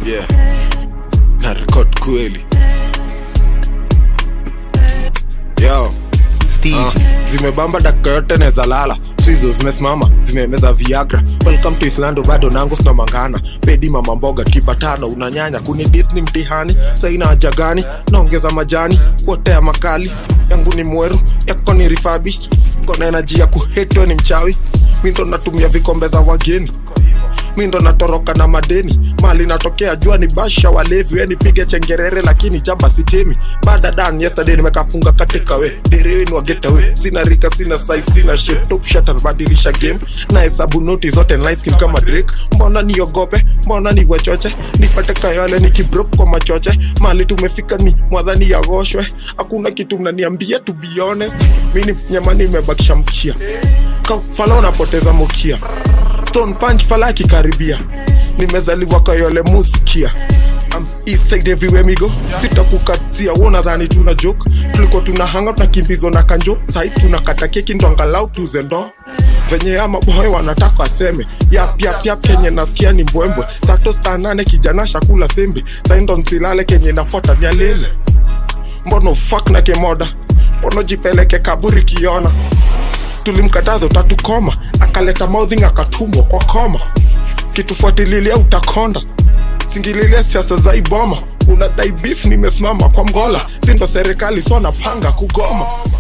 yeah na record kweli yo Steve. Ah, zimebamba dakika yote neza lala swizo zimesimama zimemeza viagra welcome to islando bado nangu sina mangana pedi mama mboga kibatano unanyanya kuni disney mtihani saina haja gani naongeza majani kuotea makali yangu ni mweru yako ni refurbished kona energy ya kuhetwe ni mchawi mi ndo natumia vikombe za wageni mi ndo natoroka na madeni mali natokea jua ni basha walevi we nipige chengerere lakini jamba sitemi baada dan yesterday nimekafunga katika we derewenu wageta we sina rika sina size sina shape top shot anabadilisha game na hesabu noti zote nice skin kama Drake mbona niogope mbona ni wachoche nipate kayole nikibrok kwa machoche mali tumefika ni mwadhani yagoshwe hakuna kitu mnaniambia to be honest mini nyama nimebakisha mkia kafala unapoteza mokia stone punch fala akikaribia nimezaliwa kayole musikia I'm east side everywhere me go sitakukatia wonadhani tuna joke tuliko tuna hanga tunakimbizwa na kanjo sai tunakata keki ndo angalau tuze ndo venye ama boy wanataka aseme yap yap yap kenye nasikia ni mbwembwe sato sta nane kijana shakula sembe saindo nsilale kenye nafuata ni alele mbono fak na kemoda mbono jipeleke kaburi kiona tulimkataza utatukoma akaleta mouthing akatumwa kwa koma kitufuatililia utakonda singililia siasa za iboma unadai beef nimesimama kwa mgola sindo serikali so napanga kugoma